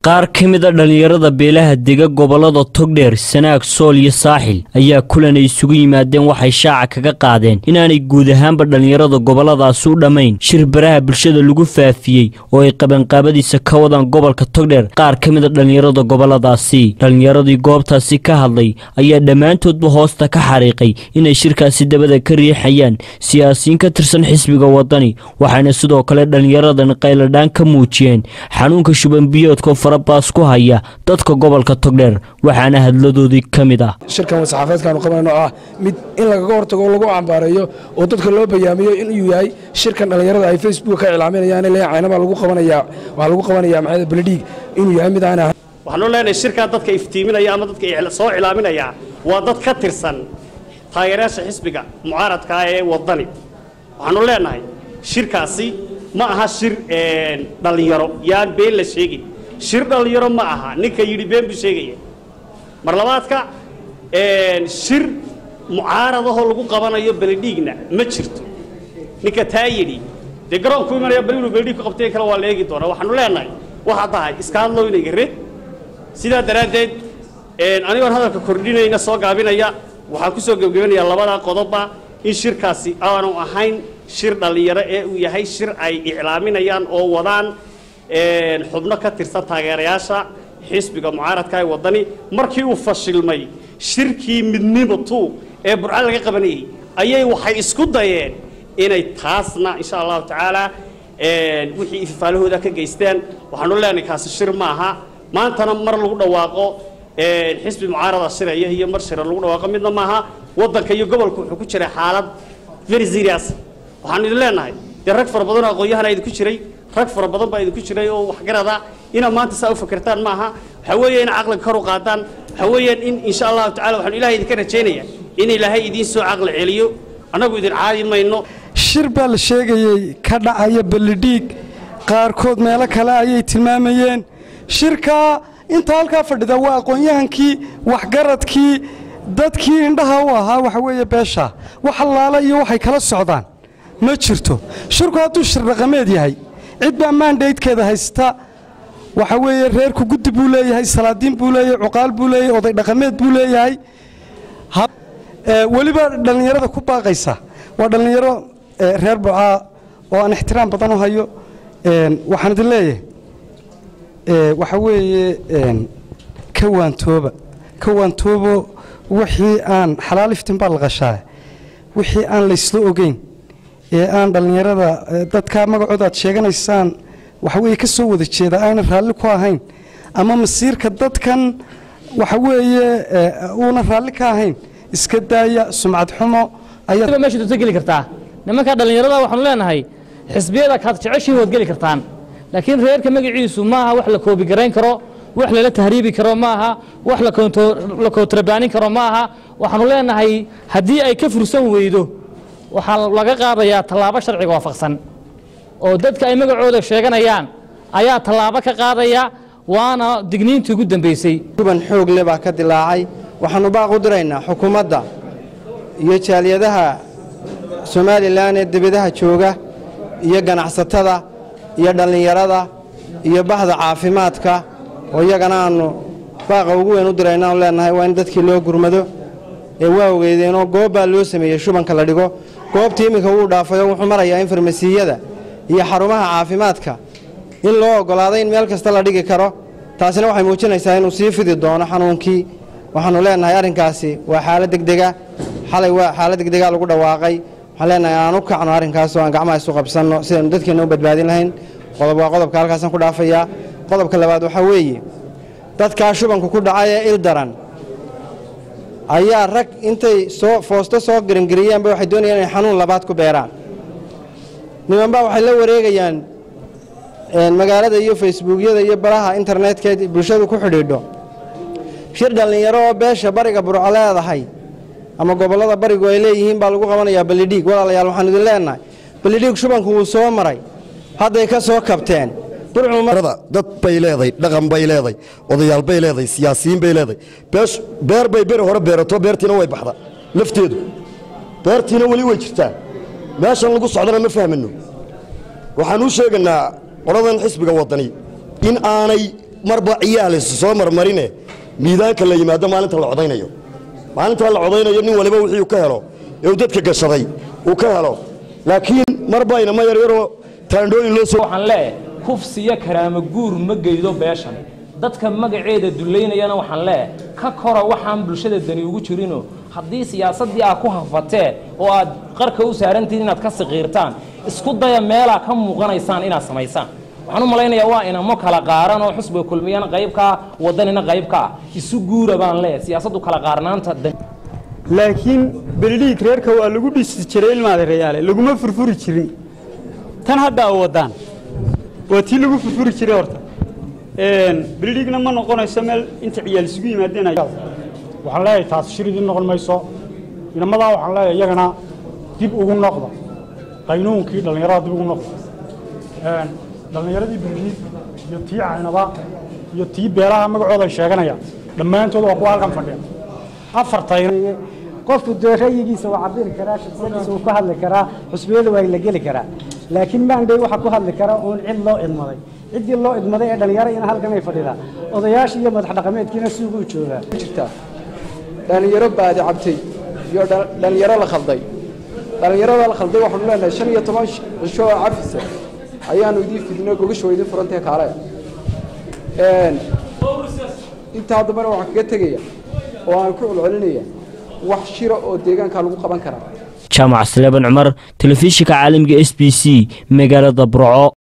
qaar ka mid a dhallinyarada beelaha dega gobollada togdheer sanaag sool iyo saaxil ayaa kulan ay isugu yimaadeen waxay shaaca kaga qaadeen inaanay guud ahaanba dhallinyarada gobolladaasi u dhammayn shir baraha bulshada lagu faafiyey oo ay qabanqaabadiisa ka wadaan gobolka togdheer qaar ka mid a dhallinyarada gobolladaasi dhallinyaradii goobtaasi ka hadlay ayaa dhammaantoodba hoosta ka xariiqay inay shirkaasi dabada ka riixayaan siyaasiyiin ka tirsan xisbiga wadani waxayna sidoo kale dhallinyaradan qayladhaan ka muujiyeen xanuunka shubanbiyoodka farabaas ku haya dadka gobolka togdheer waxaana hadladoodii ka mid ah shirkan saxaafadeedkaanu qabanayno oo ah mid in lagaga hortago oo lagu cambaareeyo oo dadka loo bayaamiyo inuu yahay shirkan dhallinyarada ay facebook ka iclaaminayaan le caynabaa lagu qabanaya waxaa lagu qabanaya maxamed beledhiig inuu yahay mid aan ahayn waxaanu leenahay shirkaa dadka iftiiminaya ama dadka soo iclaaminaya waa dad ka tirsan taageerayaasha xisbiga mucaaradkaa ee wadani waxaanu leenahay shirkaasi ma aha shir dhallinyaro yaan been la sheegin shir dhallinyaro ma aha ninka yidhi been buu sheegaya mar labaadka shir mucaaradahoo lagu qabanayo beledhiigna ma jirto ninka taa yidhi dee garoonku imanaya bal inuu beledhiig ku qabtay kale waa la eegi doonaa waxaanu leenahay waxaa tahay iska hadlow inay gare sidaa daraaddeed anigoon hadalka kordhinayna soo gaabinaya waxaan ku soo gebgebinayaa labadaa qodobba in shirkaasi aanu ahayn shir dhallinyaro ee uu yahay shir ay iclaaminayaan oo wadaan xubno ka tirsan taageerayaasha xisbiga mucaaradka ee waddani markii uu fashilmay shirkii midnimo tuu ee burca laga qabanayey ayay waxay isku dayeen inay taasna insha allahu tacaala wixii ififaalahooda ka geysteen waxaanu leenahay kaasi shir ma aha maantana mar lagu dhawaaqo xisbi mucaarada shiraya iyo mar shira lagu dhawaaqo midna maaha waddanka iyo gobolka wuxuu ku jiray xaalad very serious waxaanu idin leenahay dee rag fara badan oo aqoon-yahana idinku jiray rag fara badan baa idinku jiray oo waxgarada inaad maanta saa u fakertaan maaha waxaa weeye in caqliga kor u qaadaan waxaa weeyaan in insha allahu tacala waxaanu ilahay idinka rajaynaya in ilaahay idiin soo caqli celiyo annagu idin caadi mayno shir baa la sheegayey ka dhacaya ballidhiig qaarkood meelo kale ayay tilmaamayeen shirkaa inta halkaa fadhida waa aqoon-yahankii waxgaradkii dadkii indhaha u ahaa waxa weeye beesha wax allaala iyo waxay kala socdaan ma jirto shirku hadduu shir dhaqameed yahay cid baa maandhaydkeeda haysta waxa weeye reerku guddi buu leeyahay salaadiin buu leeyahay cuqaal buu leeyahay oday dhaqameed buu leeyahay weliba dhallinyarada ku baaqaysa waa dhallinyaro reer bucaa oo aan ixtiraam badan u hayo waxaan idin leeyahay waxa weeye ka waantooba ka waantoobo wixii aan xalaal iftin baa la qashaa wixii aan laysla ogeyn ee aan dhallinyarada dadka magacooda aad sheeganaysaan waxa weeye ka soo wada jeeda aanan raalli ku ahayn ama masiirka dadkan waxa weeye uunan raalli ka ahayn iska daaya sumcad xumo ayaa meesha doonta geli kartaa nimanka dhallinyarada waxaanu leenahay xisbiyada kaad jeceshiin waad geli kartaan laakiin reerka magaciisu maaha wax la koobigarayn karo wax lala tahriibi karo maaha wax la kontrabaanin karo maaha waxaanu leenahay haddii ay ka fursan weydo waxaa laga qaadayaa tallaabo sharciga waafaqsan oo dadka ay magacooda sheeganayaan ayaa tallaabo ka qaadaya waana digniintii ugu dambaysay kuban xoog le baa ka dilaacay waxaannu baaq u diraynaa xukuumadda iyo jaaliyadaha somalilan ee debadaha jooga iyo ganacsatada iyo dhallinyarada iyo bahda caafimaadka oo iyagana aannu baaqa ugu weyn u dirayna aanu leenahay waa in dadkii loo gurmado ee waa ogeydeenoo goob baa loo sameeyey shubanka la dhigo goobtii iminka wuu dhaafayoo wuxuu marayaa in farmasiyada iyo xarumaha caafimaadka in loo oggolaaday in meel kasta la dhigi karo taasina waxay muujinaysaa inuu sii fidi doono xanuunkii waxaannu leenahay arrinkaasi waa xaalad degdega xalay waa xaalad degdegaa lagu dhawaaqay waxaan leenahay aan u kacno arrinkaasoo aan gacmaha isu qabsanno sidaynu dadkeenna u badbaadin lahayn qodob waa qodobka halkaasaan ku dhaafayaa qodobka labaad waxaa weeye dadkaa shubanku ku dhacay ee il daran ayaa rag intay soo foosto soo gerangeriyeenba waxay doonayaan inay xanuun labaad ku beeraan nimanbaa waxay la wareegayaan magaalada iyo facebookyada iyo baraha internetka bulshadu ku xidhiidho shir dhallinyaro oo beesha bariga burco leedahay ama gobollada barigu ay leeyihiin baa lagu qabanayaa ballidhiig walaalayaal waxaanu idin leenahay ballidhiig shubanku wuu soo maray hadday ka soo kabteen dad bay leeday dhaqan bay leeday odayaal bay leeday siyaasiyiin bay leeday beer bay beri hore beerato beertiina way baxda lafteedu beertiina weli way jirtaa meeshan lagu socdana ma fahmano waxaan u sheegaynaa qoladan xisbiga wadani in aanay marba ciyaal is soo marmarine miidaanka la yimaado maalinta la codaynayo maalinta la codaynayo nin waliba wixii uu ka helo ee uu dadka gashaday uu ka helo laakiin marba inama yaryaroo taandhooyin loo soo waxaan leeyahay kufsiyo karaamo guur ma geydo beeshan dadka magaceeda dullaynayana waxaan leeyahay ka kora waxaan bulshada dani ugu jirinoo haddii siyaasaddii aad ku hafatee oo aad qarka u saarantihiin inaad ka siqiirtaan isku daya meelaa ka muuqanaysaan inaad samaysaan waxaan u malaynayaa waa inamo kala qaaran oo xusbiga kulmiyana qaybkaa wadanina qaybkaa isu guura baan leeyahay siyaasaddu kala qaarnaanta laakiin beledhiig reerka waa lagu dhisi jiray ilmaadeerayaale laguma furfuri jirin tan hadda a wadaan waa tii lagu furfuri jiray horta beledhiigna ma noqonayso meel inta ciyaal isugu yimaadeen waxaan leeyahay taas shiridii noqon mayso inamadaa waxaan leeyahay iyagana dib ugu noqda qaynuunkii dhallinyarada dib ugu noqda dhallinyaradii beledhiig iyo tii caynaba iyo tii beelaha magacooda ay sheeganayaan dhammaantood waa kuwa halkan fadhiya afartayna qofku dee rayigiisa waa cabiri karaa shaksiyadiisa wuu ku hadli karaa xusbiyada waa la geli karaa laakiin maandhay waxaa ku hadli kara uun cid loo idmaday ciddii loo idmaday ee dhallinyaro ina halkan ay fadhidaa odayaashii iyo madax dhaqameedkiina suuquu joogaa jirtaa dhallinyaro baadi cabtay iyo dhallinyaro la khalday dhallinyarada la khalday waxaanu leenahay shan iyo toban cisho oo cafisa ayaanu idiin fidnay gogasho idiin furantee kaale intaa dambana waxaan kaga tegaya oo aan ku celcelinaya wax shira oo deegaanka lagu qaban karaa jaamac sleeban cumar telefishinka caalamiga s b c magaalada burco